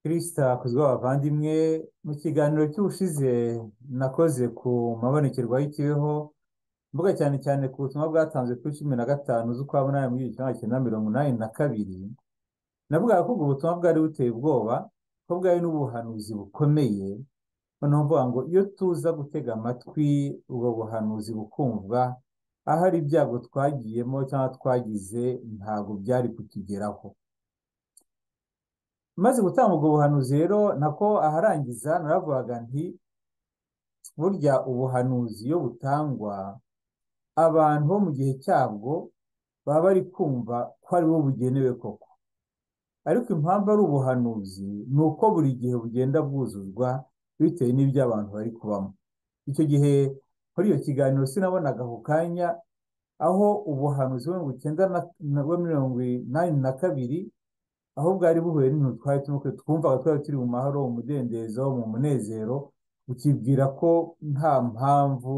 Kristo hakuzwe abavandimwe mu kiganiro cy'ubushize nakoze ku mabonekerwa y'ikibeho mvuga cyane cyane ku butumwa bwatanzwe kuri cumi na gatanu z'ukwa munani muri bibiri na cyenda mirongo inani na kabiri navugaga ko ubwo butumwa bwari buteye ubwoba ko bwari n'ubuhanuzi bukomeye noneho mvuga ngo iyo tuza gutega amatwi ubwo buhanuzi bukumvwa ahari ibyago twagiyemo cyangwa twagize ntabwo byari kutugeraho maze gutanga ubwo buhanuzi rero nako aharangiza naravugaga nti burya ubuhanuzi iyo butangwa abantu bo mu gihe cyabwo baba bari kumva ko ari bo bugenewe koko ariko impamvu ari ubuhanuzi ni uko buri gihe bugenda bwuzuzwa bitewe n'ibyo abantu bari kubamo icyo gihe muri iyo kiganiro sinabonaga ako kanya aho ubuhanuzi mirongo icyenda na mirongo inani na kabiri aho bwari buhuye n'ibintu twari turimo twumvaga twari turi mu mahoro mu mudendezo mu munezero ukibwira ko nta mpamvu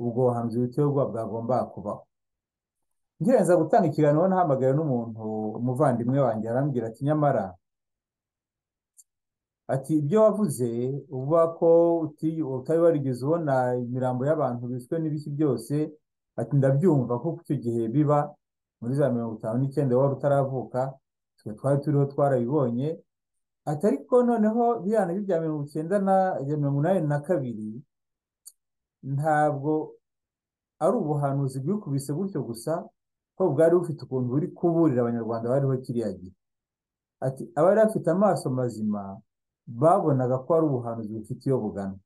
ubwo buhanuzi buteye ubwoba bwagombaga kubaho ngerenza gutanga ikiganiro nahamagaye n'umuntu umuvandimwe wanjye arambwira ati nyamara ati ibyo wavuze uvuga ko utari warigeze ubona imirambo y'abantu biswe n'ibiki byose ati ndabyumva kuko icyo gihe biba muri za mirongo itanu n'icyenda wari utaravuka twe twari turiho twarabibonye ati ariko noneho biriya nabyo bya mirongo icyenda na mirongo inani na kabiri ntabwo ari ubuhanuzi bwikubise gutyo gusa ko bwari bufite ukuntu buri kuburira abanyarwanda bariho kiriya gihe ati abari bafite amaso mazima babonaga ko ari ubuhanuzi bufite iyo bugana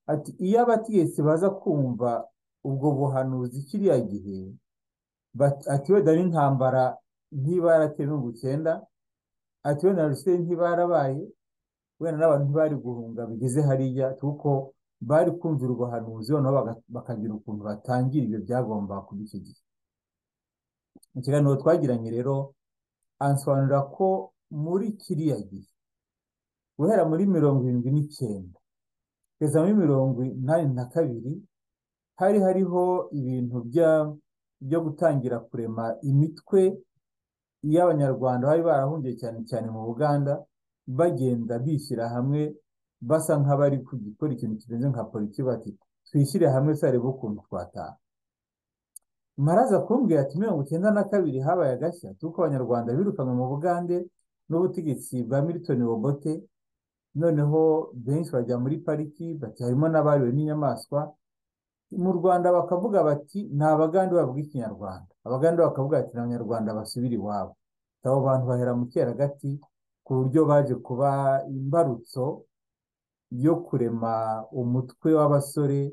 ati iyo abategetsi baza kumva ubwo buhanuzi kiriya gihe ati wenda n'intambara ntiba yarateye mirongo icyenda ati wenda ruseri ntiba yarabaye wenda n'abantu ntibari guhunga bigeze hariya kuko bari kumvira ubuhanuzi noneho bakagira ukuntu batangira ibyo byagomba kuba icyo gihe ikiganiro twagiranye rero ansobanurira ko muri kiriya gihe guhera muri mirongo irindwi n'icyenda kugeza muri mirongo inani na kabiri hari hariho ibintu byo gutangira kurema imitwe y'abanyarwanda bari barahungiye cyane cyane mu buganda bagenda bishyira hamwe basa nk'abari gukora ikintu kimeze nka politiki bati twishyire hamwe sarebe ukuntu twataha maraza kumbwira ati mirongo icyenda na kabiri habaye agashya tuko abanyarwanda birukanwe mu bugande n'ubutegetsi bwa Milton Obote noneho benshi bajya muri pariki bati harimo n'abariwe n'inyamaswa mu Rwanda bakavuga bati ni abagande bavuga ikinyarwanda abagande bakavuga bati ni abanyarwanda basubira iwabo abo bantu bahera mu kera gati ku buryo baje kuba imbarutso yo kurema umutwe w'abasore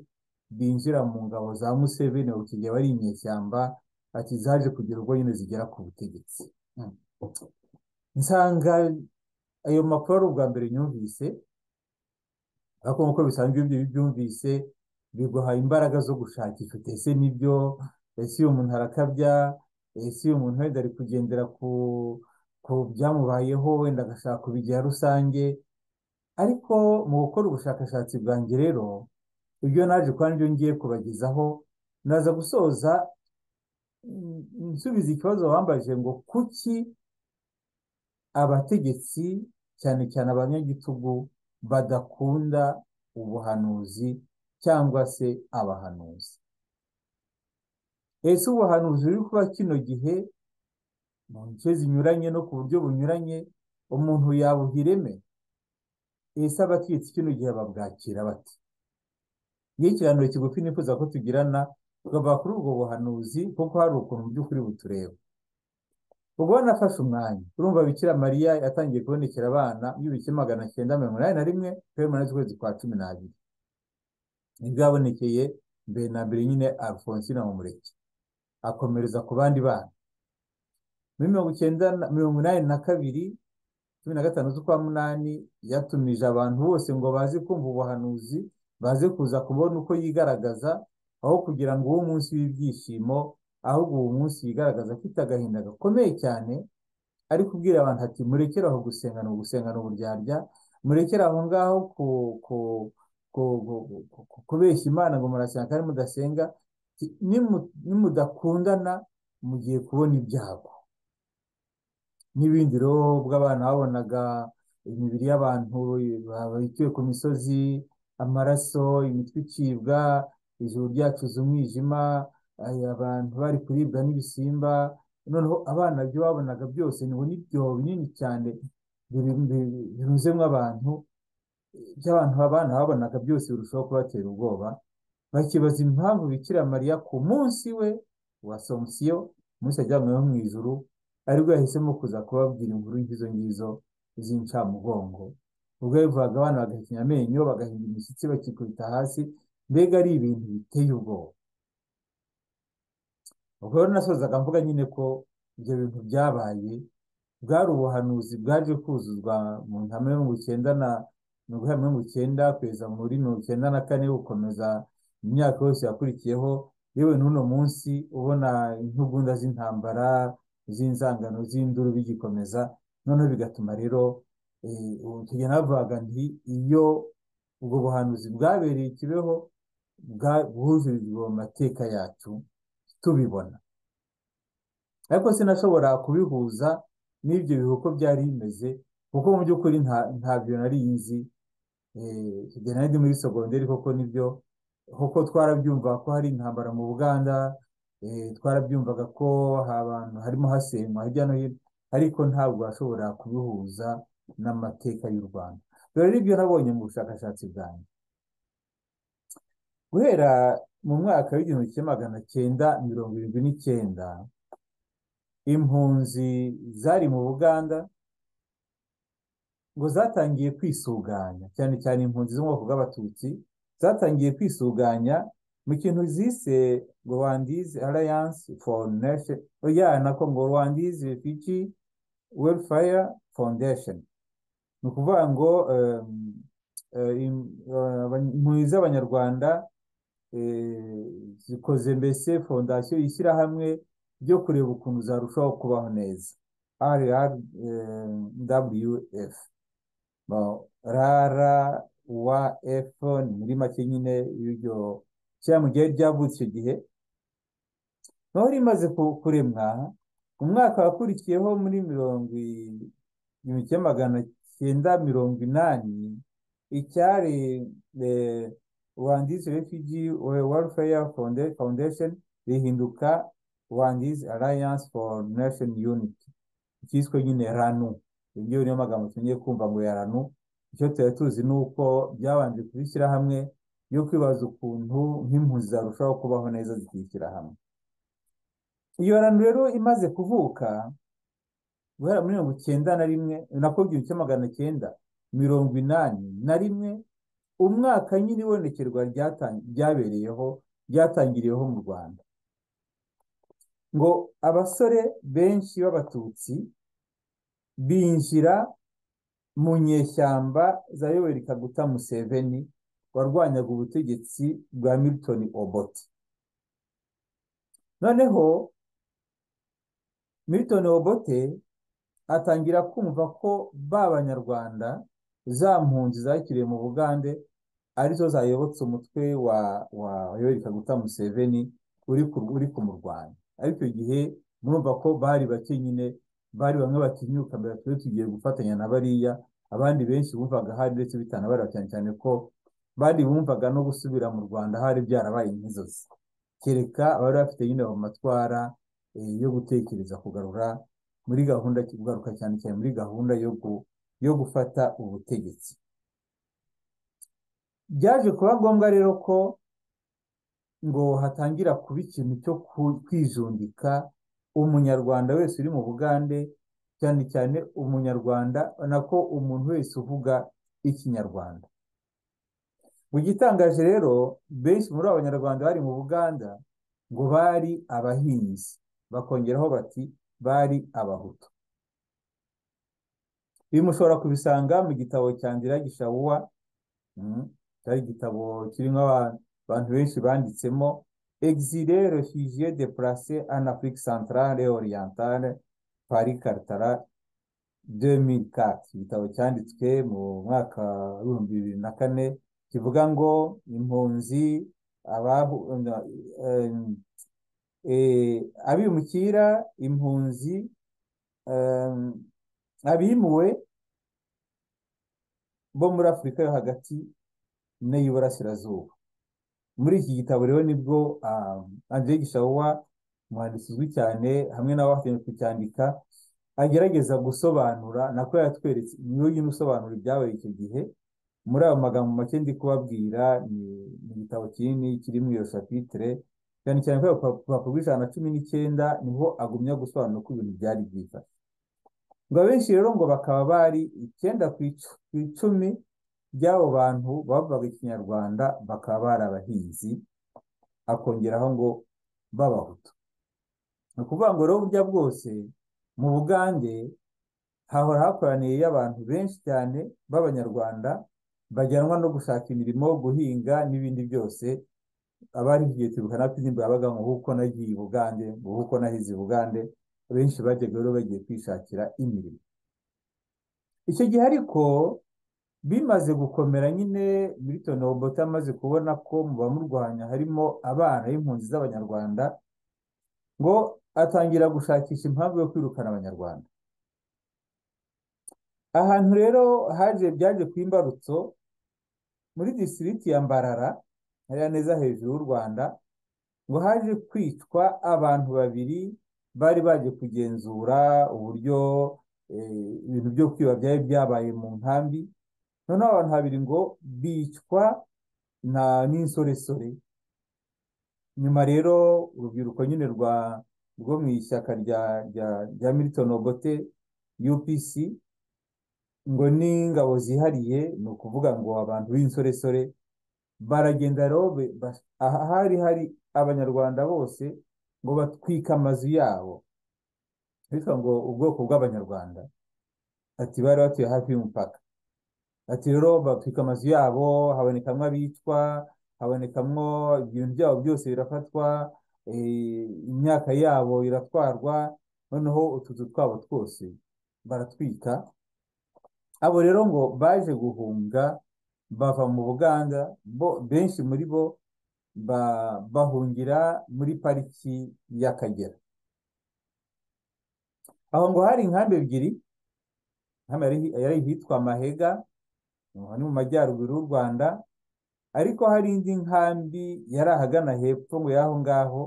binjira mu ngabo za Museveni bakigiye bari inyeshyamba ati zaje kugira ubwo nyine zigera ku butegetsi nsanga ayo makuru ari ubwa mbere nyumvise ariko nk'uko bisanzwe ibyo byumvise biguha imbaraga zo gushakisha uti ese nibyo ese uyu muntu arakabya ese uyu muntu wenda ari kugendera ku byamubayeho wenda agashaka kubigira rusange ariko mu gukora ubushakashatsi bwanjye rero ibyo naje kuba nibyo ngiye kubagezaho naza gusoza nsubiza ikibazo wambajije ngo kuki abategetsi cyane cyane abanyagitugu badakunda ubuhanuzi cyangwa se abahanuzi ese ubuhanuzi buri kuba kino gihe mu nce zinyuranye no ku buryo bunyuranye umuntu yabuha ireme ese abategetsi kino gihe babwakira bate iyo ikiganiro kigufi nifuza ko tugirana tukava kuri ubwo buhanuzi kuko hari ukuntu mu by'ukuri butureba ubwo nafashe umwanya urumva bikira mariya yatangiye kubonekera abana y'ibike magana cyenda mirongo inani na rimwe feri munani z'ukwezi kwa cumi n'abiri nibwo yabonekeye mbere na mbere nyine alphonsine mumureke akomereza ku bandi bana muri mirongo icyenda mirongo inani na kabiri cumi na gatanu z'ukwa munani yatumije abantu bose ngo baze kumva ubuhanuzi baze kuza kubona uko yigaragaza aho kugira ngo uwo munsi w'ibyishimo ahubwo uwo munsi yigaragaza afite agahinda gakomeye cyane ari kubwira abantu ati murekere aho gusengana gusengana uburyarya murekere aho ngaho kubeshya imana ngo murasenga kandi mudasenga nimudakundana mugiye kubona ibyago n'ibindi rero ubwo abana babonaga imibiri y'abantu babikiwe ku misozi amaraso imitwe icibwa ijuru ryacuze umwijima aya abantu bari kuribwa n'ibisimba noneho abana byo babonaga byose ngo n'ibyobo binini cyane biruzemo abantu by'abantu abana babonaga byose birushaho kubatera ubwoba bakibaza impamvu bikira mariya ku munsi we wa somusiyo umunsi yajyanyweho mu ijuru aribwo yahisemo kuza kubabwira inkuru y'izo ngizo z'incamugongo ubwo yabivugaga abana bagahekenya amenyo bagahinda imishyitsi bakikubita hasi mbega ari ibintu biteye ubwoba ubwo rero nasozaga mvuga nyine ko ibyo bintu byabaye bwari ubuhanuzi bwaje kuzuzwa mu ntama mirongo icyenda na mirongo inani na mirongo icyenda kugeza muri mirongo icyenda na kane gukomeza imyaka yose yakurikiyeho yewe n'uno munsi ubona intugunda z'intambara z'inzangano z'induru bigikomeza noneho bigatuma rero tugenda bavuga nti iyo ubwo buhanuzi bwabereye ikibeho bwuzurijwe mu mateka yacu tubibona ariko sinashobora kubihuza n'ibyo bihuko byari bimeze kuko mu by'ukuri ntabyo nari nzi tugenda ndi muri sogonderi koko nibyo kuko twarabyumvaga ko hari intambara mu buganda twarabyumvaga ko abantu harimo hasenywa hirya no hino ariko ntabwo washobora kubihuza n'amateka y'u rwanda dore n'ibyo nabonye mu bushakashatsi bwanjye guhera mu mwaka w'igihumbi kimwe magana cyenda mirongo irindwi n'icyenda impunzi zari mu buganda ngo zatangiye kwisuganya cyane cyane impunzi zo mu bwoko bw'abatutsi zatangiye kwisuganya mu kintu zise ngo rwandizi arayanse foru nesheni oya nako ngo rwandizi refugi welfaya fondesheni ni ukuvuga ngo impunzi z'abanyarwanda zikoze mbese fondasiyo y'ishyirahamwe ryo kureba ukuntu zarushaho kubaho neza rwf rara wa efu ni muri make nyine y'ibyo shyirahamwe ryari ryavutse icyo gihe naho rimaze kuremwa mu mwaka wakurikiyeho muri mirongo igihumbi kimwe magana cyenda mirongo inani icyari rwandizi refugi welfare foundation rihinduka rwandizi alliance for nation unity cyiswe nyine ranu ibyo niyo magambo tugiye kumva ngo ya ranu icyo tuba tuzi ni uko byabanje kubishyira hamwe yo kwibaza ukuntu nk'impunzi zarushaho kubaho neza zikishyira hamwe iyo ranu rero imaze kuvuka guhera muri mirongo icyenda na rimwe nako igihumbi kimwe magana cyenda mirongo inani na rimwe umwaka nyine ibonekerwa ryabereyeho ryatangiriyeho mu rwanda ngo abasore benshi b'abatutsi binjira mu nyeshyamba za yoweri kaguta museveni warwanyaga ubutegetsi bwa milton oboti noneho milton obote atangira kumva ko ba banyarwanda za mpunzi zakiriwe mu bugande arizo zayobotse umutwe wa wa yoweri kaguta museveni uri kumurwanya ariko icyo gihe murumva ko bari bake nyine bari bamwe batinyuka mbere turi tugiye gufatanya na bariya abandi benshi bumvaga hari ndetse bitanabara cyane cyane ko bari bumvaga no gusubira mu rwanda hari byarabaye nk'inzozi kereka abari bafite nyine mu matwara yo gutekereza kugarura muri gahunda kugaruka cyane cyane muri gahunda yo gufata ubutegetsi byaje kuba ngombwa rero ko ngo hatangira kuba ikintu cyo kwijundika umunyarwanda wese uri mu bugande cyane cyane umunyarwanda nako umuntu wese uvuga ikinyarwanda mu gitangaje rero benshi muri abo banyarwanda bari mu buganda ngo bari abahinzi bakongeraho bati bari abahutu ibi mushobora kubisanga mu gitabo cya ndira gishawuwa cyari igitabo kirimo abantu benshi banditsemo exilé réfugié déplacé en Afrique centrale et orientale Paris Cartara 2004 igitabo cyanditswe mu mwaka w'ibihumbi bibiri na kane kivuga ngo impunzi abimukira impunzi abimuwe bo muri afurika yo hagati n'iy'uburasirazuba muri iki gitabo rero nibwo Andre Gishawa umwanditsi uzwi cyane hamwe n'abafatanya kucyandika agerageza gusobanura nako yatweretse imyuga isobanura ibyabaye icyo gihe muri ayo magambo make ndi kubabwira ni igitabo kinini kiri muri iyo shapitire cyane cyane kubera urupapuro rw'ijana na cumi n'icyenda niho agumya gusobanura uko ibintu byari byifashe ngo abenshi rero ngo bakaba bari icyenda ku icumi by'abo bantu bavugaga ikinyarwanda bakaba bari abahinzi akongeraho ngo b'abahutu ni ukuvuga ngo rero burya bwose mu bugande hahora hakoraniyeyo abantu benshi cyane b'abanyarwanda bajyanwa no gushaka imirimo guhinga n'ibindi byose abari igihe tubikana indirimbo yabaga ngo huko nagiye i bugande ngo huko nahize i bugande benshi bajyaga rero bagiye kwishakira imirimo icyo gihe ariko bimaze gukomera nyine milton obote amaze kubona ko mu bamurwanya harimo abana b'impunzi z'abanyarwanda ngo atangira gushakisha impamvu yo kwirukana abanyarwanda ahantu rero haje byaje ku imbarutso muri disiriti ya mbarara hariya neza hejuru y'u rwanda ngo haje kwicwa abantu babiri bari baje kugenzura uburyo ibintu byo kwiba byari byabaye mu nkambi noneho abantu babiri ngo bicwa n'insoresore nyuma rero urubyiruko nyine rwa rwo mu ishyaka rya rya milton obote upc ngo n'ingabo zihariye ni ukuvuga ngo abantu b'insoresore baragenda rero ahari hari abanyarwanda bose ngo batwike amazu yabo bitwa ngo ubwoko bw'abanyarwanda ati bari batuye hafi y'umupaka ati rero batwika amazu yabo habonekamo abicwa habonekamwo ibintu byabo byose birafatwa imyaka yabo iratwarwa noneho utuzu twabo twose baratwika abo rero ngo baje guhunga bava mu buganda benshi muri bo bahungira muri pariki y'akagera aho ngo hari inkambi ebyiri yari ihitwa mahega ni mu majyaruguru y'u rwanda ariko hari indi nkambi yari ahagana hepfo ngo y'aho ngaho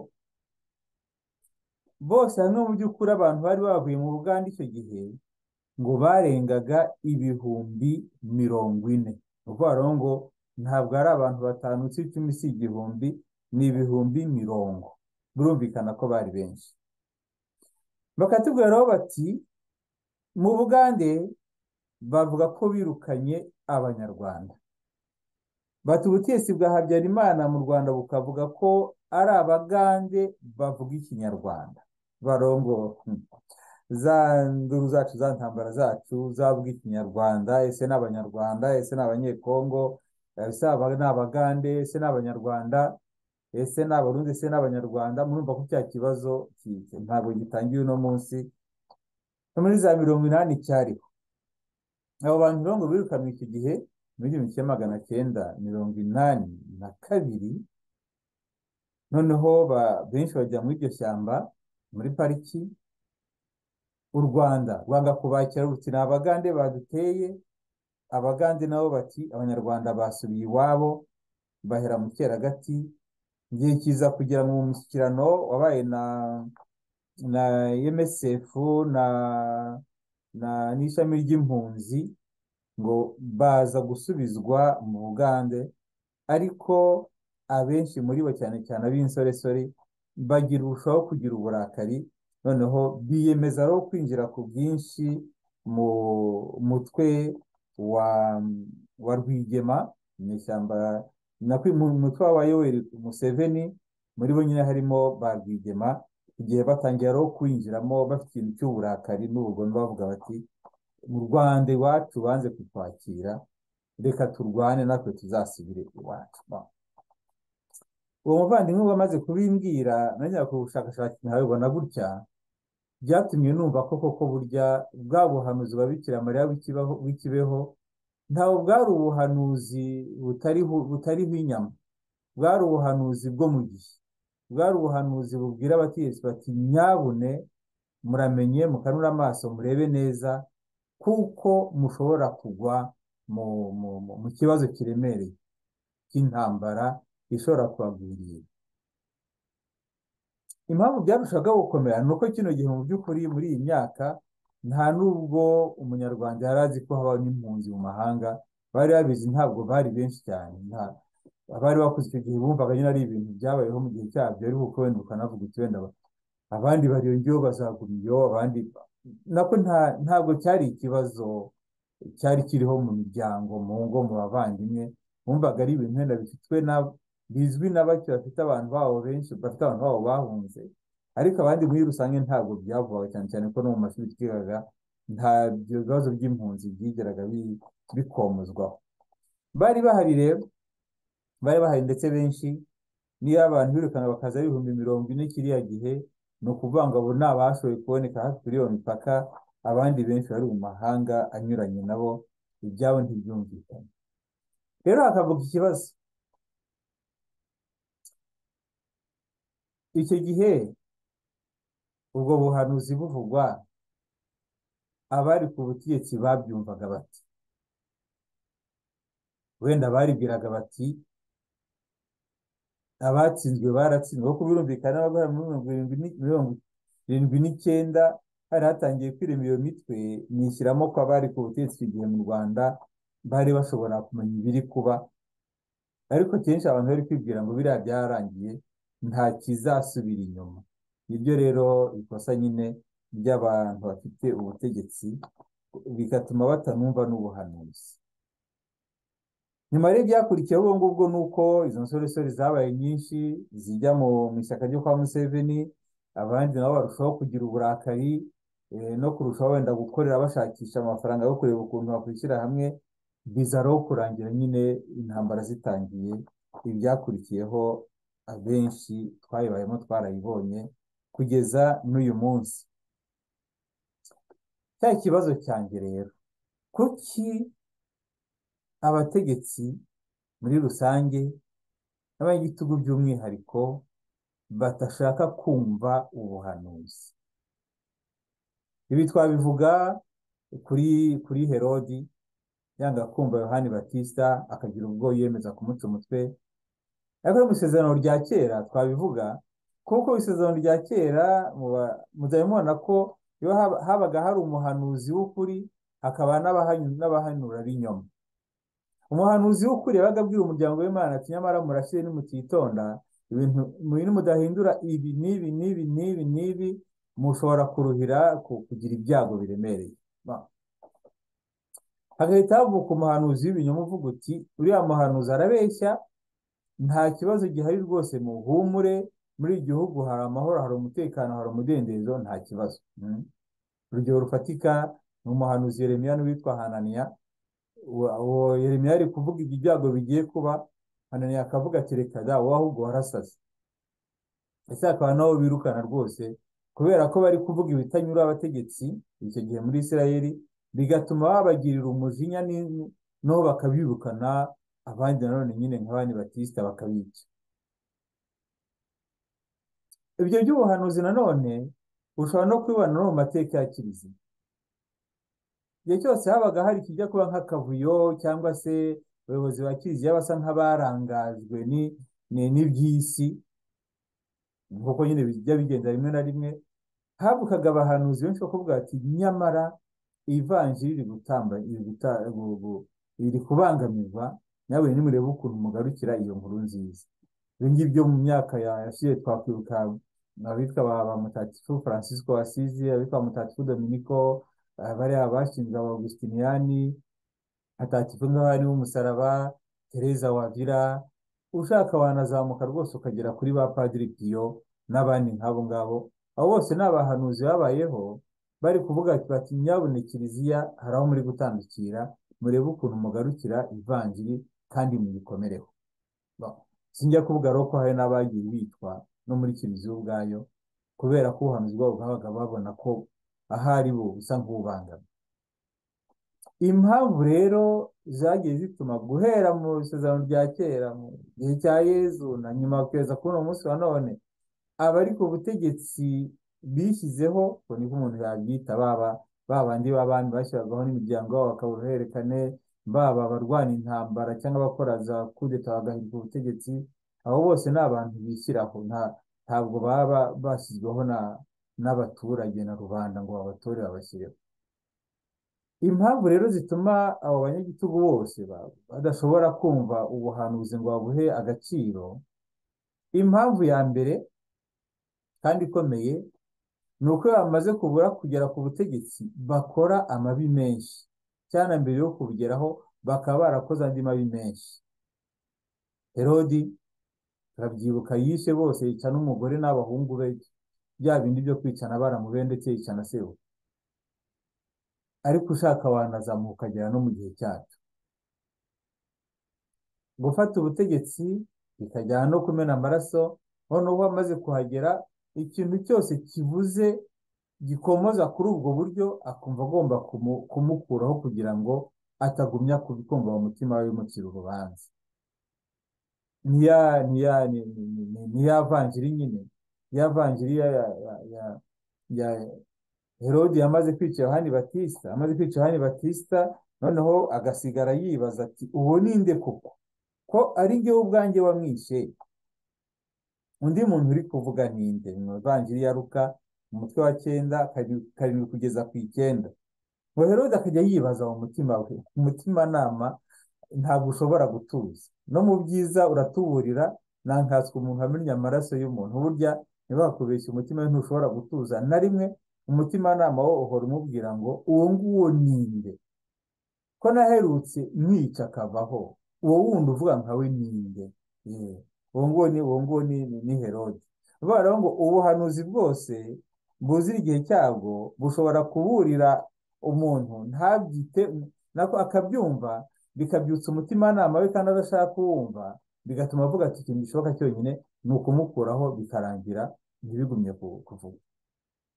bose hamwe mu by'ukuri abantu bari bavuye mu buganda icyo gihe ngo barengaga ibihumbi mirongo ine ni ukuvuga ngo ntabwo ari abantu batanu si icumi si igihumbi ni ibihumbi mirongo birumvikana ko bari benshi bakatubwira bati mu bugande bavuga ko birukanye abanyarwanda bati ubutesi bwa habyarimana mu rwanda bukavuga ko ari abagande bavuga ikinyarwanda barongo za nduru zacu za ntambara zacu zavuga ikinyarwanda ese ni abanyarwanda ese ni abanyekongo ese ni abagande ese ni abanyarwanda ese ni abarundi ese ni abanyarwanda murumva ko cya kibazo ntabwo gitangiye uno munsi muri za mirongo inani cyariho abo bantu rero ngo birukanwe icyo gihe muri igihumbi kimwe magana cyenda mirongo inani na kabiri noneho benshi bajya muri iryo shyamba muri pariki u rwanda rwanga kubakira ruti ni abagande baduteye abagande nabo bati abanyarwanda basubiye iwabo bahera mu keragati igihe kiza kugira ngo mu mushyikirano wabaye na na emesefu na n'ishami ry'impunzi ngo baza gusubizwa mu bugande ariko abenshi muri bo cyane cyane ab'insoresore bagira urushaho kugira uburakari noneho biyemeza rero kwinjira ku bwinshi mu mutwe wa rwigema mu ishyamba mu mutwe wa yoweri museveni muri bo nyine harimo ba rwigema igihe batangira rero kwinjiramo bafite ikintu cy'uburakari n'ubugome bavuga bati mu rwanda iwacu banze kutwakira reka turwane natwe tuzasubire iwacu uwo muvandimwe wamaze kubimbwira na nyirako ubushakashatsi ntabibona gutya byatumye numva ko koko burya bwa buhanuzi babikira mariya w'ikibeho ntabwo bwari ubuhanuzi butariho inyama bwari ubuhanuzi bwo mu gihe bwari ubuhanuzi bubwira abategetsi bati nyabune muramenye mukanura amaso murebe neza kuko mushobora kugwa mu mu- mu- mu kibazo kiremereye cy'intambara ishobora kubagwirira impamvu byarushagaho gukomera ni uko kino gihe mu by'ukuri muri iyi myaka nta n'ubwo umunyarwanda yari azi ko habaho n'impunzi mu mahanga bari babizi ntabwo bari benshi cyane nta- abari bakuze icyo gihe bumvaga nyine ari ibintu byabayeho mu gihe cyabyo ariko uko wenda ukanavuga uti wenda ba- abandi bariyongeyeho bazagura iyo abandi nako nta ntabwo cyari ikibazo cyari kiriho mu miryango mu ngo mu bavandimwe bumvaga ari ibintu wenda bifitwe na bizwi na bake bafite abantu babo benshi bafite abantu babo bahunze ariko abandi muri rusange ntabwo byavugaga cyane cyane ko no mu mashuri twigaga nta byo bibazo by'impunzi byigeraga bi- bikomozwaho bari bahari rero bari bahari ndetse benshi niyo abantu birukanka bakaza ari ibihumbi mirongo ine kiriya gihe ni ukuvuga ngo abo ni abashoboye kuboneka hafi kuri iyo mipaka abandi benshi bari mu mahanga anyuranye nabo ibyabo ntibyumvikane rero hakavuka ikibazo icyo gihe ubwo buhanuzi buvugwa abari ku butegetsi babyumvaga bati wenda baribwiraga bati abatsinzwe baratsinzwe kuko birumvikana n'abagana muri mirongo irindwi ni- mirongo irindwi n'icyenda hari hatangiye kwirema iyo mitwe ni ishyiramo ko abari ku butegetsi icyo gihe mu rwanda bari bashobora kumenya ibiri kuba ariko kenshi abantu bari kwibwira ngo biriya byarangiye nta kizasubira inyuma nibyo rero ikosa nyine ry'abantu bafite ubutegetsi bigatuma batanumva n'ubuhanuzi nyuma rero ibyakurikiyeho ubwo ngubwo ni uko izo nsoresore zabaye nyinshi zijya mu mu ishyaka ryo kwa Museveni abandi nabo barushaho kugira uburakari eh, no kurushaho wenda gukorera bashakisha amafaranga yo kureba ukuntu bakwishyira hamwe bizaraho kurangira nyine intambara zitangiye ibyakurikiyeho abenshi twayibayemo twarayibonye kugeza n'uyu munsi cya kibazo cyanjye rero kuki abategetsi muri rusange n'abagitugu by'umwihariko badashaka kumva ubuhanuzi ibi twabivuga kuri kuri herodi yanga kumva yohani batisita akagira ubwo yiyemeza kumuca umutwe ariko no mu isezerano rya kera twabivuga kuko isezerano rya kera muba- muzajya mubona ko iyo haba- habaga hari umuhanuzi w'ukuri hakaba n'abahanu- n'abahanura b'inyoma umuhanuzi w'ukuri yabaga abwira umuryango w'imana ati nyamara murashyire nimutitonda ibintu ibintu mudahindura ibi n'ibi n'ibi n'ibi n'ibi mushobora kuruhira ku- kugira ibyago biremereye Ba- hagahita havuka umuhanuzi w'ibinyoma uvuga uti uriya muhanuzi arabeshya nta kibazo gihari rwose muhumure muri iki gihugu hari amahoro hari umutekano hari umudendezo nta kibazo Mm. urugero rufatika ni umuhanuzi yeremiya n'uwitwa hananiya Wa- uwo Yeremiya ari kuvuga ibyago bigiye kuba Hananiya akavuga ati reka da wowe ahubwo warasaze ese hakaba nabo birukana rwose kubera ko bari kuvuga ibitanyura abategetsi icyo gihe muri Isirayeli bigatuma babagirira umujinya ni- nabo bakabirukana abandi nanone nyine nka bani batisita bakabica ibyo by'ubuhanuzi nanone ushobora no kubibona no mu mateka ya kiliziya igihe cyose habaga hari ikijya kuba nk'akavuyo cyangwa se abayobozi ba kiliziya basa nk'abarangajwe ni- ni- n'iby'isi nk'uko nyine bijya bigenda rimwe na rimwe havukaga abahanuzi benshi bakavuga bati nyamara ivanjiri riri gutamba riri guta- gu- gu- riri kubangamirwa nawe nimurebe ukuntu mugarukira iyo nkuru nziza ibi ngibyo mu myaka ya- yashize twakwibuka abitwa ba ba mutagatifu francisco asizi abitwa mutagatifu dominico eh, bariya bashinzwe abagustiniyani hatatifu nk'abari b'umusaraba tereza wavira ushaka wanazamuka rwose ukagera kuri ba padiri piyo n'abandi nk'abo ngabo abo bose ni abahanuzi babayeho bari kuvuga bati nyabune kiliziya hari aho muri gutandukira murebe ukuntu mugarukira ivanjiri kandi muyikomereho Ba- sinjya kuvuga rero ko hari n'abagiye bitwa no muri kiliziya ubwayo kubera ko ubuhanuzi bwabo bwabaga babona ko ahari bo busa nk'ubangamiye impamvu rero zagiye zituma guhera mu isezerano rya kera mu gihe cya yezu na nyuma kugeza kuri uno munsi wa none abari ku butegetsi bishyizeho ubwo niko umuntu yabyita baba ba bandi b'abami bashyiragaho n'imiryango yabo bakabura uruhererekane baba abarwana intambara cyangwa abakora za kudeta bagahirwa ubutegetsi abo bose ni abantu bishyiraho nta ntabwo baba bashyizweho na n'abaturage na rubanda ngo babatore babashyireho impamvu rero zituma abo banyagitugu bose ba- badashobora kumva ubuhanuzi ngo babuhe agaciro impamvu ya mbere kandi ikomeye ni uko iyo bamaze kubura kugera ku butegetsi bakora amabi menshi cyane mbere yo kubugeraho bakaba barakoze andi mabi menshi herodi turabyibuka yishe bose yica n'umugore n'abahungu be bya bindi byo kwicana baramu be ndetse yicana sewe ariko ushaka wanazamuka ukagera no mu gihe cyacu gufata ubutegetsi bikajyana no kumena amaraso noneho amaze kuhagera ikintu cyose kibuze gikomoza kuri ubwo buryo akumva agomba kumu- kumukuraho kugira ngo atagumya kubikumva mu mutima we bimucira urubanza niya niya ni- ni- ni- ni- niya vanjiri nyine ya vanjiri ya ya ya- ya- ya herodi yamaze kwica yohani batisita amaze kwica yohani batisita noneho agasigara yibaza ati uwo ni nde koko ko ari ngewe ubwanjye wamwishe undi muntu uri kuvuga ni nde mu ivanjiri ya luka mu mutwe wa cyenda kari- karindwi kugeza ku icyenda ngo herode akajya yibaza mu mutima we umutimanama ntabwo ushobora gutuza no mu byiza uratuburira ntankatswe umuntu amennye amaraso y'umuntu burya ntibakubeshye umutima we ntushobora gutuza na rimwe umutimanama wo uhora umubwira ngo uwo nguwo ni nde ko naherutse mwica akavaho uwo wundi uvuga nka we ni nde Ye, uwo nguwo ni uwo nguwo ni ni- ni herode bivuga rero ngo ubuhanuzi bwose bwuzura igihe cyabwo bushobora kuburira umuntu ntabyite nako akabyumva bikabyutsa umutimanama we kandi adashaka kuwumva bigatuma avuga ati ikintu gishoboka cyonyine ni ukumukuraho bikarangira ntibigumye ku- kuvuga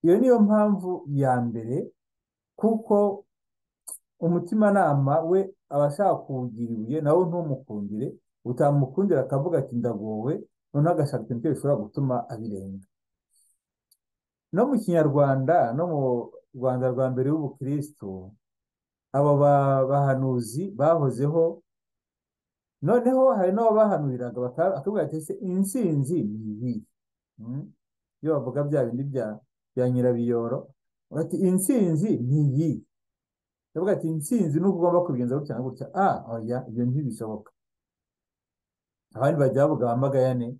iyo niyo mpamvu ya mbere kuko umutimanama we aba ashaka kuwugira ibuye nawe ntumukundire utamukundira akavuga ati ndagowe noneho agashaka ikintu cyose gishobora gutuma abirenga no mu kinyarwanda no mu rwanda rwa mbere y'ubukirisitu aba ba- bahanuzi bahozeho noneho hari n'ababahanuriraga baka- bakavuga ati ese intsinzi ni ibiri Mm. iyo bavuga bya bindi bya bya nyirabiyoro bati intsinzi ni iyi bavuga ati intsinzi ni uko ugomba kubigenza gutya na gutya ah oya ibyo ntibishoboka abandi bajya bavuga ba magayane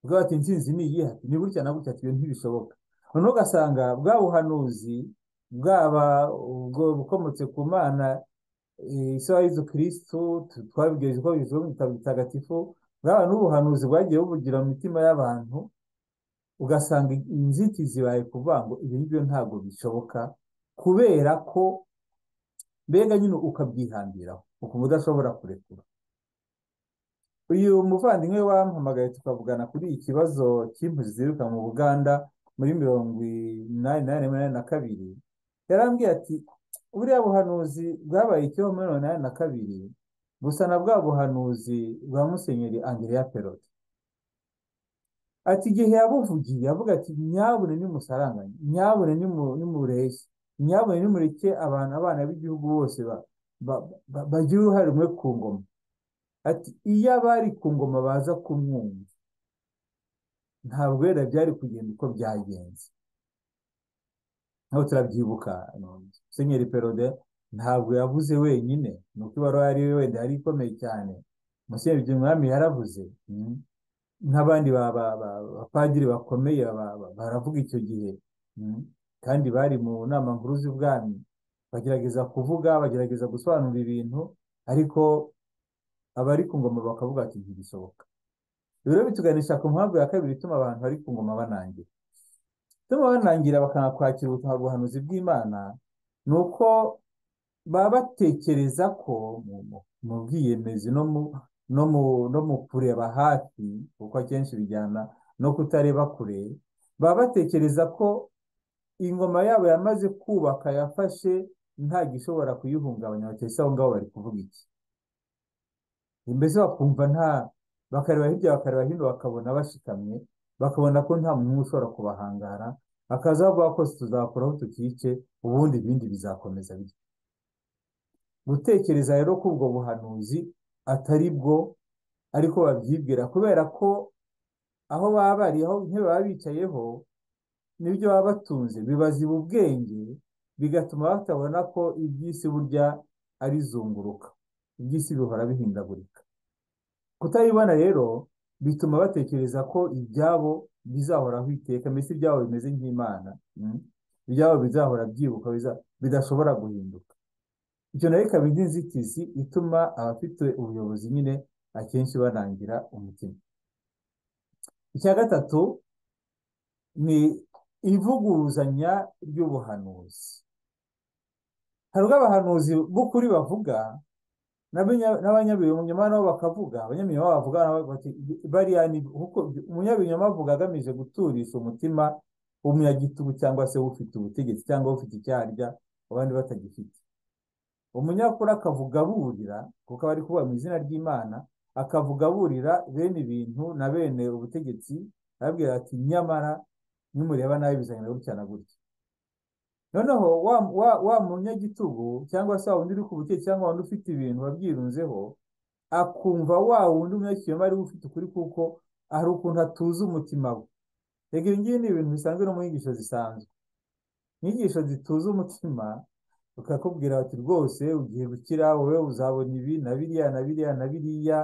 bavuga bati intsinzi ni iyi ati ni gutya na gutya ati ibyo ntibishoboka noneho ugasanga bwa buhanuzi bwaba ubwo bukomotse ku mana eh, isa ya Yezu kirisitu twabwirijwe ko bivuye mu bitabo bitagatifu bwaba n'ubuhanuzi bwagiye buvugira mu mitima y'abantu ugasanga inzitizi baye kuvuga ngo ibi ngibyo ntabwo bishoboka kubera ko mbega nyine ukabyihambiraho ukumva udashobora kurekura uyu muvandimwe wampamagaye tukavugana kuri iki kibazo cy'impunzi ziruka mu Buganda muri mirongo inani na rimwe na kabiri yarambwiye ati buriya buhanuzi bwabaye icyo muri mirongo inani na kabiri gusa na bwa buhanuzi bwa musenyeri Andrea Perote ati igihe yabuvugiye avuga ati nyabune nimusaranganye nyabune nimu- nimureshye nyabune nimureke abantu abana b'igihugu bose ba- ba- ba- bagire uruhare rumwe ku ngoma ati iyo abari ku ngoma baza kumwumva ntabwo wenda byari kugenda uko byagenze ntabwo turabyibuka ano, musenyeri perode ntabwo yavuze wenyine ni uko ibaruwa yari wenda yari ikomeye cyane musenyeri byumwami yaravuze mm. nk'abandi ba- ba- ba- bapadiri bakomeye ba- ba- baravuga icyo gihe mm. kandi bari mu nama nkuru z'ubwami bagerageza kuvuga bagerageza gusobanura ibintu ariko abari ku ngoma bakavuga ati ntibishoboka rero bituganisha ku mpamvu ya kabiri ituma abantu bari ku ngoma banangira ituma banangira bakanga kwakira ubutumwa buhanuzi bw'imana ni uko baba batekereza ko mu mu- mu bwiyemezi no mu no mu no mu kureba hafi kuko akenshi bijyana no kutareba kure baba batekereza ko ingoma yabo yamaze kubaka yafashe nta gishobora kuyihungabanya batese aho ngaho bari kuvuga iki mbese bakumva nta bakareba hirya bakareba hino bakabona bashikamye bakabona ko nta muntu n'umwe ushobora kubahangara bakaza bavuga ko tuzakoraho tukice ubundi ibindi bizakomeza bityo gutekereza rero ko ubwo buhanuzi atari bwo ariko babyibwira kubera ko aho baba bari aho intebe baba bicayeho n'ibyo baba batunze bibaziba ubwenge bigatuma batabona ko iby'isi burya ari zunguruka iby'isi bihora bihindagurika kutabibona rero bituma batekereza ko ibyabo bizahoraho iteka mbese ibyabo bimeze nk'imana mm, ibyabo bizahora byibuka biza- bidashobora guhinduka icyo nayo ikaba indi nzitizi ituma abafite ubuyobozi nyine akenshi banangira umutima icya gatatu ni ivuguruzanya ry'ubuhanuzi hari ubwo abahanuzi b'ukuri bavuga n'abanya- n'abanyabinyoma nabo bakavuga abanyabinyoma bavuga nabo bati bariya ni kuko umunyabinyoma avuga agamije guturisha umutima umunyagitugu cyangwa se ufite ubutegetsi cyangwa ufite icyarya abandi batagifite umunyakuri akavuga aburira kuko aba ari kuvuga mu izina ry'imana akavuga aburira bene ibintu na bene ubutegetsi arababwira ati nyamara nimureba nabi bizagenda gutya na gutya noneho wa wa wa munyagitugu cyangwa se wa wundi uri ku butegetsi cyangwa wa wundi ufite ibintu wabyirunzeho akumva wa wundi umunyakinyoma ari we ufite ukuri kuko hari ukuntu atuza umutima we rega ibi ngibi ni ibintu bisanzwe no mu nyigisho zisanzwe inyigisho zituza umutima bakakubwira bati rwose ugiye gukira wowe uzabona ibi na biriya na biriya na biriya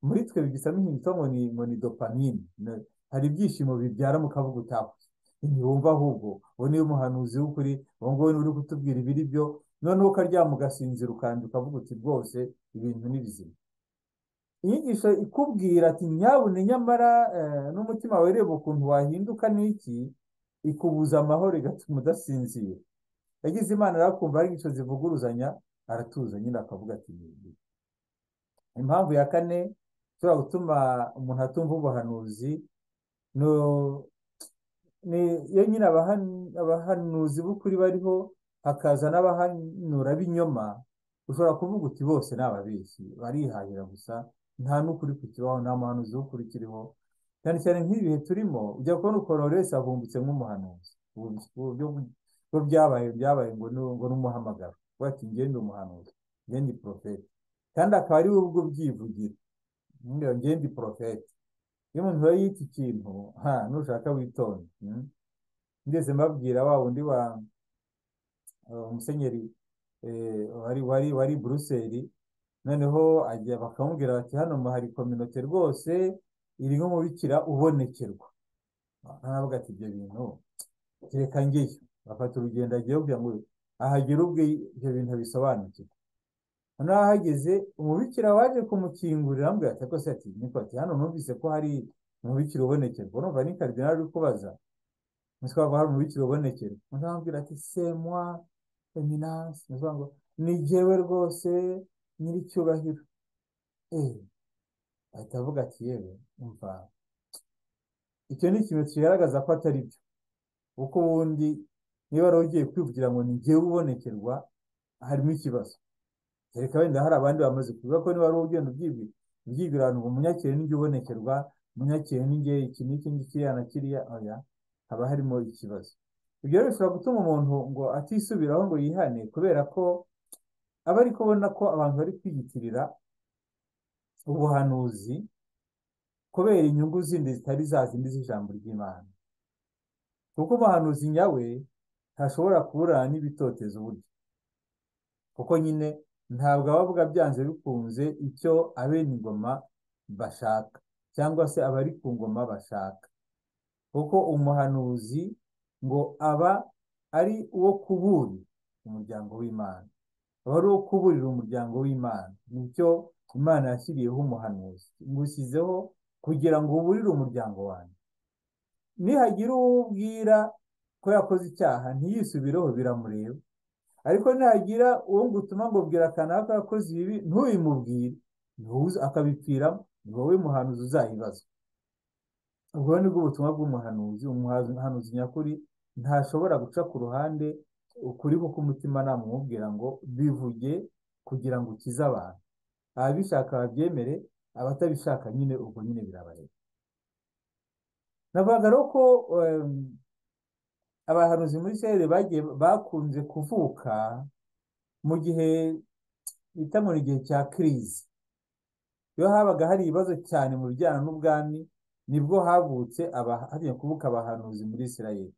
muri twe bigisa nk'inyito ngo ni ngo ni dopamine Na- hari ibyishimo bibyara mu kavuga utakoze ntiwumva ahubwo uwo niwe muhanuzi w'ukuri uwo nguwo niwe uri kutubwira ibiri byo noneho ukaryama ugasinzira ukandi ukavuga uti rwose ibintu ni bizima inyigisho ikubwira ati nyabune nyamara eh, n'umutima wereba ukuntu wahinduka n'iki ikubuza amahoro igatuma udasinzira yagize imana arakumva ari inyigisho zivuguruzanya aratuza nyine akavuga ati "Ni- ni." impamvu ya kane ishobora gutuma umuntu atumva ubuhanuzi no- ni iyo nyine abahan- abahanuzi b'ukuri bariho hakaza n'abahanura b'inyoma ushobora kuvuga uti bose ni ababeshyi barihahira gusa nta n'ukuri kukibaho nta muhanuzi w'ukuri ukiriho cyane cyane nk'ibihe turimo ujya kubona ukuntu buri wese avumbutse nk'umuhanuzi ubu buryo bwo byabaye byabaye ngo ni ngo ni umuhamagaro Uvuga ati njye ndi umuhanuzi njye ndi porofeti kandi akaba ari we ubwo byivugira "Ngewe- njye ndi porofeti iyo umuntu rero yita ikintu ha nushaka witonde mm. ngeze mbabwira wa wundi wa eh, umusenyeri eh, wari wari wari i buruseli noneho ajya bakamubwira bati hano mu- hari kominote rwose iri nk'umubikira ubonekerwa naravuga ati ibyo bintu reka ngeyo bafata urugendo agiye kugira ngo ahagere ubwe ibyo bintu bisobanukirwe noneho ahageze umubikira waje kumukingurira amubwira ati rwose ati niko ati hano numvise ko hari umubikira ubonekerwa urumva ni karidinali uri kubaza nitwavuga hari umubikira ubonekera undi amubwira ati semwa eminansi nitwavuga ngo ni jyewe rwose nyiricyubahiro eh ahita avuga ati yewe umva icyo ni ikintu kigaragaza ko atari byo kuko ubundi niba wari ugiye kwivugira ngo ni jyewe ubonekerwa harimo ikibazo kereka wenda hari abandi bamaze kuvuga ko niba wari ugenda ubyibwira ubyibwira ahantu ngo umunyakire ni jye ubonekerwa umunyakire ni jye iki n'iki n'iki kiriya na kiriya oya haba harimo ikibazo ibyo rero bishobora gutuma umuntu ngo atisubiraho ngo yihane kubera ko aba ari kubona ko abantu bari kwiyitirira ubuhanuzi kubera inyungu zindi zitari za zindi z'ijambo ry'Imana kuko umuhanuzi nyawe ntashobora kuburana n'ibitotezo burya kuko nyine ntabwo aba avuga byanze bikunze icyo abene ingoma bashaka cyangwa se abari ku ngoma bashaka kuko umuhanuzi ngo aba ari uwo kuburira umuryango w'Imana aba ari uwo kuburira umuryango w'Imana nicyo Imana yashyiriyeho umuhanuzi ngushyizeho kugira ngo uburire umuryango wanjye nihagira uwo ubwira ko yakoze icyaha ntiyisubireho biramureba ariko nihagira uwo ngutuma ngo bwira kanaka ko yakoze ibibi ntubimubwire ntuze akabipfiramo ni wowe muhanuzi uzayibazwa ubwo ni bwo butumwa bw'umuhanuzi umuhanuzi nyakuri ntashobora guca ku ruhande ukuri kuko umutimanama umubwira ngo bivuge kugira ngo ukize abantu ababishaka babyemere abatabishaka nyine ubwo nyine birabareba navugaga rero ko em, abahanuzi muri Isirayeli bagiye bakunze kuvuka mu gihe bita mu gihe cya kirizi iyo habaga hari ibibazo cyane mu bijyana n'ubwami nibwo havutse aba- hajya kubuka abahanuzi muri Isirayeli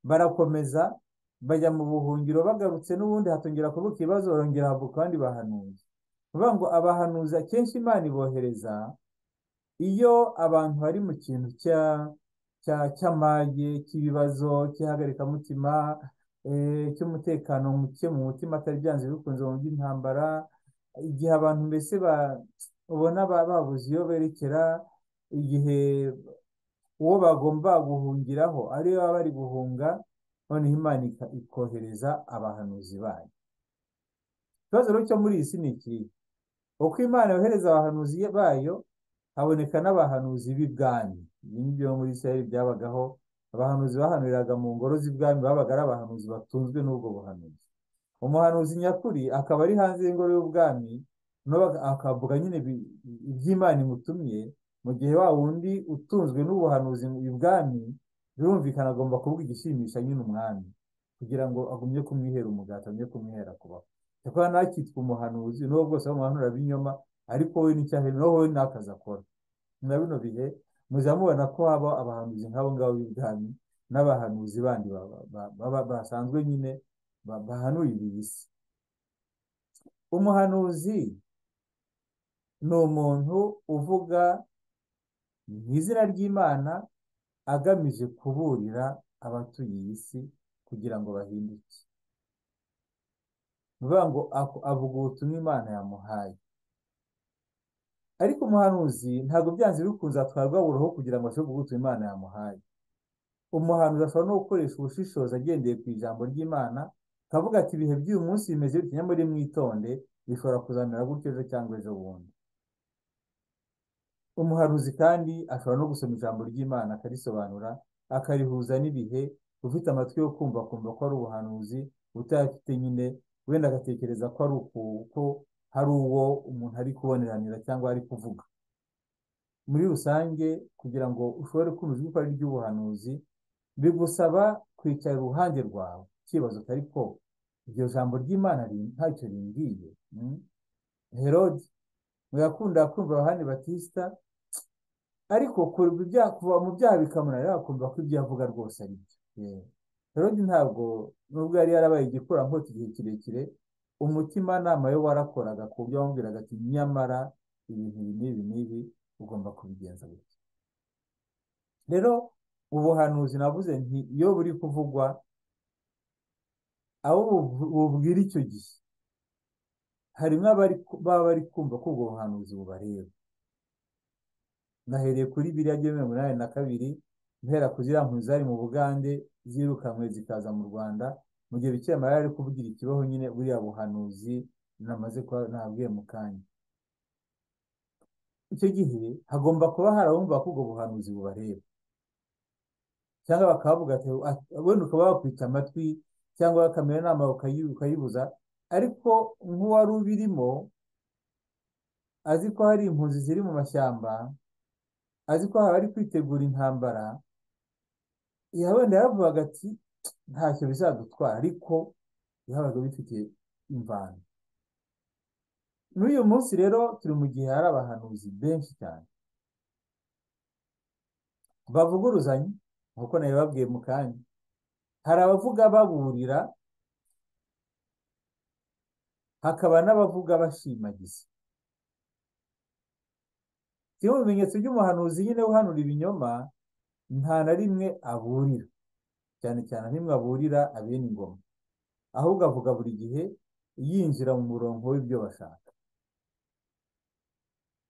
barakomeza bajya mu buhungiro bagarutse n'ubundi hatongera kubuka ibibazo barongera havuka abandi bahanuzi bavuga ngo abahanuzi akenshi Imana ibohereza iyo abantu bari mu kintu cya cya cy'amage cy'ibibazo cy'ihagarikamutima eh, cy'umutekano muke mu mutima atari byanze bikunze mu by'intambara igihe abantu mbese ba- ubona ba- babuze iyo berekera igihe uwo bagomba guhungiraho ariyo baba bari guhunga noneho Imana ika- ikohereza abahanuzi bayo ikibazo rero cyo muri iyi si ni ikihe uko Imana yohereza abahanuzi bayo haboneka n'abahanuzi b'ibwami ibi ni byo muri Isirayeli byabagaho abahanuzi bahanuriraga mu ngoro z'ibwami babaga ari abahanuzi batunzwe n'ubwo buhanuzi umuhanuzi nyakuri akaba ari hanze y'ingoro y'ubwami nawe ak- akavuga nyine ibi- iby'Imana imutumye mu gihe wa wundi utunzwe n'ubuhanuzi ibwami birumvikana agomba kuvuga igishimisha nyine umwami kugira ngo agumye kumwihera umugati agumye kumwihera kubaho cyakora nawe akitwa umuhanuzi n'uwo bwose bamuhanura binyoma ariko we n'icyaha naho we n'akazi akora na bino bihe mujya mubona ko haba abahanuzi nk'abo ngabo b'ibwami n'abahanuzi bandi ba- ba- ba- basanzwe nyine ba- bahanurira iyi si umuhanuzi ni umuntu uvuga mu izina ry'Imana agamije kuburira abatuye iyi si kugira ngo bahinduke ni ukuvuga ngo ako- avuga ubutumwa Imana yamuhaye ariko umuhanuzi ntabwo byanze bikunze atwarwa buroho kugira ngo ashobore kuvuga ubutumwa Imana yamuhaye umuhanuzi ashobora no gukoresha ubushishozi agendeye ku ijambo ry'Imana akavuga ati ibihe by'uyu munsi bimeze bitya nyamara mwitonde bishobora kuzamera gutyo ejo cyangwa ejo bundi umuhanuzi kandi ashobora no gusoma ijambo ry'Imana akarisobanura akarihuza n'ibihe ufite amatwi yo kumva akumva ko ari ubuhanuzi utayafite nyine wenda agatekereza ko ari uku ko hari uwo umuntu ari kuboneranira cyangwa ari kuvuga muri rusange kugira ngo ushobore kumva ijwi ry'ubuhanuzi bigusaba kwicara iruhande rwawe ukibaza uti ariko iryo jambo ry'Imana ri- ntacyo rimbwiye mm? Herodi muyakunda kumva Yohani Batista ariko kureba ibyaha kuva mu byaha bikamunanira akumva ko ibyo avuga rwose ari byo Yeah. Herodi ntabwo nubwo yari yarabaye igikurankota igihe kirekire umutimanama we warakoraga ku buryo yamubwiraga ati nyamara ibintu ibi n'ibi n'ibi ugomba kubigenza gutya rero ubuhanuzi navuze nti iyo buri kuvugwa abo buv- bubwira icyo gihe harimo abari ku- baba bari kumva ko ubwo buhanuzi bubareba nahereye kuri biriya byemewe munani na kabiri guhera ku ziriya nkuru zari mu Bugande zirukanywe zikaza mu Rwanda mu gihe Bikira Mariya ari kuvugira ikibaho nyine buriya buhanuzi namaze kuba nabwiye mu kanya icyo gihe hagomba kuba hari abumva ko ubwo buhanuzi bubareba cyangwa bakavuga ati "Ah, wenda ukaba wakwita amatwi cyangwa bakamera inama ukayi- ukayibuza ariko nk'uwari ubirimo azi ko hari impunzi ziri mu mashyamba azi ko hari kwitegura intambara ya wenda yaravugaga ati ntacyo bizadutwara ariko yabaga bifite imvano n'uyu munsi rero turi mu gihe hari abahanuzi benshi cyane bavuguruzanya nk'uko nabibabwiye mu kanya hari abavuga baburira hakaba n'abavuga bashimagiza kimwe mu bimenyetso by'umuhanuzi nyine uhanura ibinyoma nta na rimwe aburira cyane cyane nta rimwe aburira abene ingoma ahubwo avuga buri gihe yinjira mu murongo w'ibyo bashaka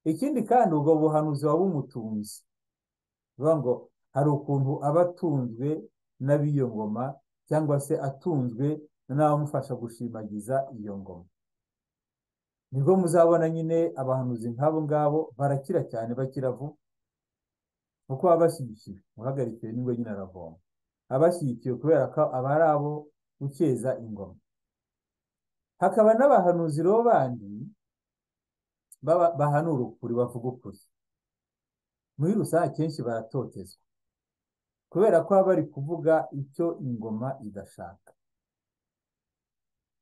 ikindi kandi ubwo buhanuzi buba bumutunze bivuga ngo hari ukuntu aba atunzwe n'ab'iyo ngoma cyangwa se atunzwe n'abamufasha gushimagiza iyo ngoma nibwo muzabona nyine abahanuzi nk'abo ngabo barakira cyane bakira vuba kuko baba bashyigikiwe uhagarikiwe n'ingwe nyine aravoma aba ashyigikiwe kubera ko aba ari abo gukeza ingoma hakaba n'abahanuzi rero bandi baba- bahanura ukuri bavuga ukuri muri rusange akenshi baratotezwa kubera ko baba bari kuvuga icyo ingoma idashaka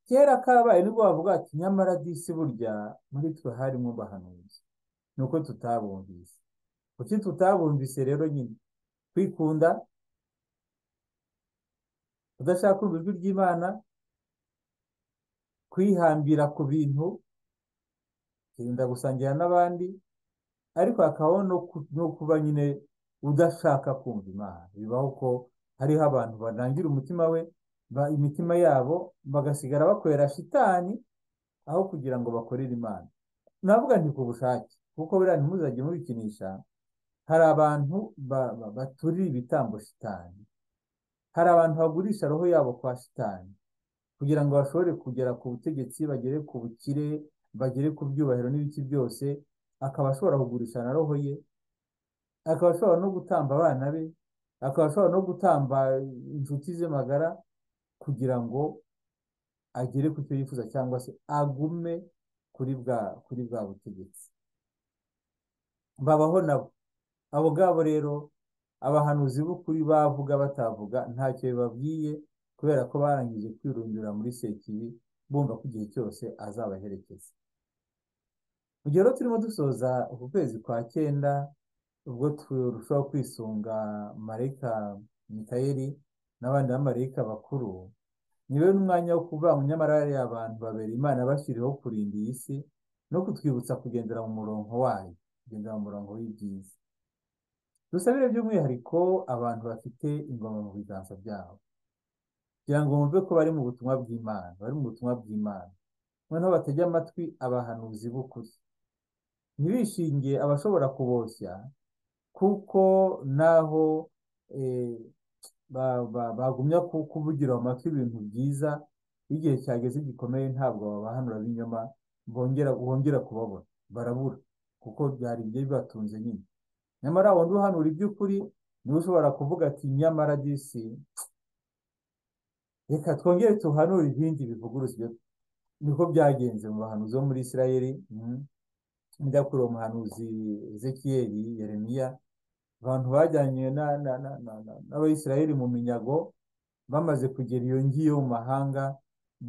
kera kabaye nibwo bavuga ati nyamara disi burya muri twe harimo bahanuzi ni uko tutabumvise kuki tutabumvise rero nyine kwikunda kudashaka kumva ijwi ry'imana kwihambira ku bintu kwirinda gusangira n'abandi ariko hakabaho no ku- no kuba nyine udashaka kumva imana bibaho ko hariho abantu banangira umutima we ba- imitima yabo bagasigara bakorera shitani aho kugira ngo bakorere imana navuga nti ku bushake kuko buriya ntimuzajye mubikinisha hari abantu ba- ba- baturira ibitambo shitani hari abantu bagurisha roho yabo kwa shitani kugira ngo bashobore kugera ku butegetsi bagere ku bukire bagere ku byubahiro n'ibiki byose akaba ashobora kugurisha na roho ye akaba ashobora no gutamba abana be akaba ashobora no gutamba inshuti ze magara kugira ngo agere ku cyo yifuza cyangwa se agume kuri bwa kuri bwa butegetsi babaho nabo abo ngabo rero abahanuzi b'ukuri bavuga batavuga ntacyo bibabwiye kubera ko barangije kwirundura muri sekibi bumva ko igihe cyose azabaherekeza mu gihe rero turimo dusoza uku kwezi kwa cyenda ubwo turushaho kwisunga marayika mikayeli n'abandi bamarayika bakuru ni rero n'umwanya wo kuvuga ngo nyamara bariya abantu babiri imana yabashyiriyeho kurinda iyi si no kutwibutsa kugendera mu murongo wayo kugendera mu murongo w'ibyiza dusabire by'umwihariko abantu bafite ingoma mu biganza byabo kugira ngo bumve ko bari mu butumwa bw'imana bari mu butumwa bw'imana noneho batege amatwi abahanuzi b'ukuri ntibishinge abashobora kuboshya kuko naho eh, ba- ba- bagumya ku- kuvugira mu matwi ibintu byiza igihe cyageze gikomeye ntabwo babahanura b'inyuma bongera bongera kubabona barabura kuko byari ibyo bibatunze nyine nyamara wundi uhanura iby'ukuri niwe ushobora kuvuga ati nyamara disi reka twongere tuhanure ibindi bivuguruzwa ibyo niko byagenze mu bahanuzi bo muri Isirayeli mhm. njya kuri uwo muhanuzi Ezekiyeli Yeremiya abantu bajyanywe na- na- na- na- na- n'abayisiraheli mu minyago bamaze kugera iyo ngiyo mu mahanga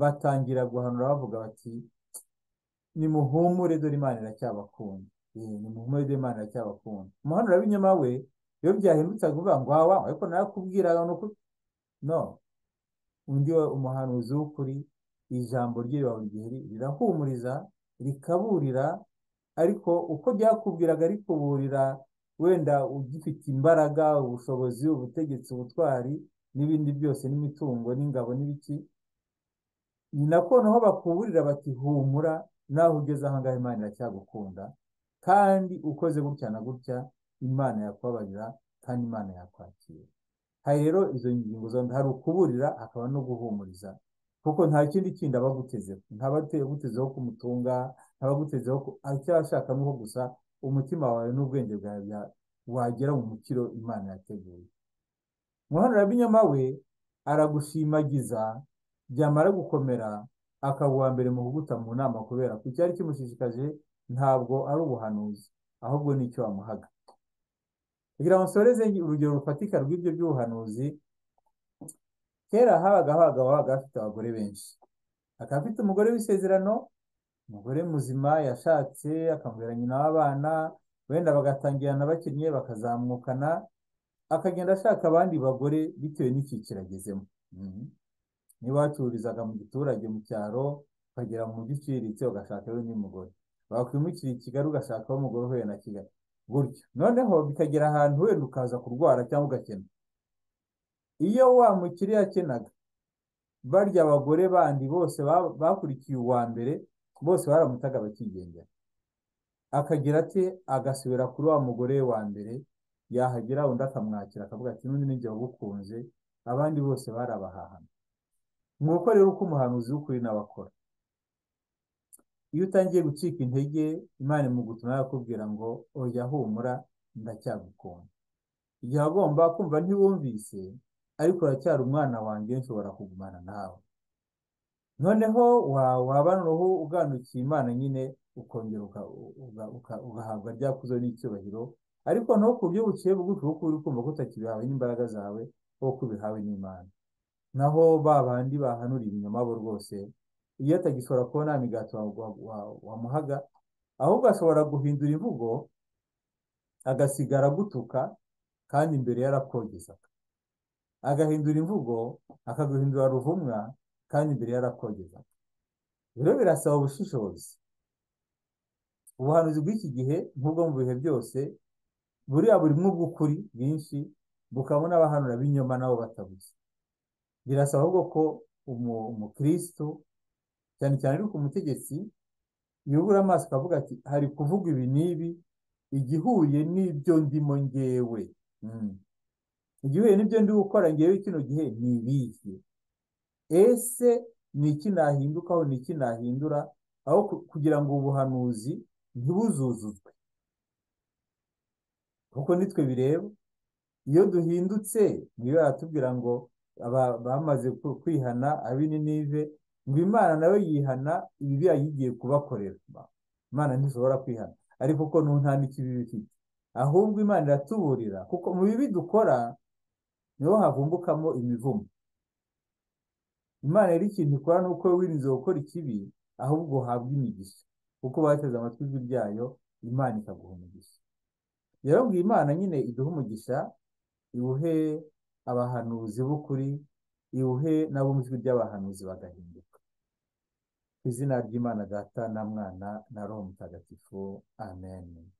batangira guhanura bavuga bati nimuhumure dore imana iracyabakunda Eh, nimuhumure dore imana iracyabakunda umuhanura w'inyuma we iyo byahindutse kuvuga ngo wawa ariko nakubwiraga ni ukuri no undi wa- umuhanuzi w'ukuri ijambo rye riba buri gihe ri- rirahumuriza rikaburira ariko uko ryakubwiraga rikuburira wenda ugifite imbaraga ubushobozi ubutegetsi ubutwari n'ibindi byose n'imitungo n'ingabo n'ibiki ni nako naho bakuburira bati humura naho ugeze ahangaha imana iracyagukunda kandi ukoze gutya na gutya imana yakubabarira kandi imana yakwakira hari rero izo ngingo zombi hari ukuburira hakaba no guhumuriza kuko nta kindi kindi aba agutezeho ntaba agutezeho kumutunga ntaba agutezeho ku- icyo ashaka ni uko gusa umutima wawe n'ubwenge bwawe bya- wagera mu mukiro imana yateguye muhanura b'inyama we aragushimagiza byamara gukomera akaba uwa mbere mu kuguta mu nama kubera ko icyari kimushishikaje ntabwo ari ubuhanuzi ahubwo ni icyo wamuhaga kugira ngo nsoreze urugero rufatika rw'ibyo by'ubuhanuzi kera habaga abagabo babaga bafite abagore benshi akaba afite umugore w'isezerano umugore muzima yashatse akamubera nyina w'abana wenda bagatangirana bakinnye bakazamukana akagenda ashaka abandi bagore bitewe n'icyiciro agezemo Mhm. niba wacururizaga mu giturage mu cyaro ukagera mu mujyi uciriritse ugashaka n'undi mugore wakwimukira i kigali ugashakaho umugore uhuye na kigali gutyo noneho bikagera ahantu wenda ukaza kurwara cyangwa ugakena iyo wa mukire yakenaga barya abagore bandi bose ba- bakurikiye uwa mbere bose baramutaga bakigendera akagira ate agasubira kuri wa mugore we wa mbere yahagera undi akamwakira akavuga ati n'undi n'igihe ugukunze abandi bose barabahahana ni uko rero uko umuhanuzi w'ukuri nawe akora iyo utangiye gucika intege imana imugutuma yakubwira ngo oya humura ndacyagukunda igihe agomba kumva ntiwumvise ariko uracyari umwana wanjye nshobora kugumana nawe noneho wa- waba noneho uganukiye imana nyine ukongera uka- uga- uka- ugahabwa rya kuzo n'icyubahiro ariko noneho ku buryo buciye bugufi kuko uri kumva ko utakibihawe n'imbaraga zawe ahubwo ko ubihawe n'imana naho ba bandi bahanura ibinyoma bo rwose iyo atagishobora kuba nta migati wa- wa- wa- wamuhaga ahubwo ashobora guhindura imvugo agasigara agutuka kandi imbere yarakogezaga agahindura imvugo akaguhindura ruvumwa kandi imbere yarakogezaga rero birasaba ubushishozi ubuhanuzi bw'iki gihe nk'ubwo mu bihe byose buriya burimo ubw'ukuri bwinshi bukabona abahanura b'inyoma nabo batabuze birasaba ahubwo ko umu- umukristo cyane cyane ariko umutegetsi yubura amaso akavuga ati hari kuvuga ibi n'ibi igihuye n'ibyo ndimo ngewe Mm. igihuye n'ibyo ndi gukora ngewe kino gihe ni ibiki ese ni iki nahindukaho ni iki nahindura aho ku- kugira ngo ubuhanuzi ntibuzuzuzwe kuko nitwe bireba iyo duhindutse niyo baratubwira ngo aba- bamaze ku- kwihana ab'i Ninive ngo imana nawe yihana ibibi yayigiye kubakorera imana ntishobora kwihana ariko ko n'ubu nta n'ikibi bifite ahubwo imana iratuburira kuko mu bibi dukora niho havumbukamo imivumo imana rero ikintu ikora ni uko wowe wirinze gukora ikibi ahubwo uhabwa imigisha kuko bateze amatwi ijwi ryayo imana ikaguha umugisha rero ngo imana nyine iduhe umugisha iwuhe abahanuzi b'ukuri iwuhe n'abumva ijwi ry'abahanuzi bagahinduka ku izina ry'imana data na mwana na roho mutagatifu amen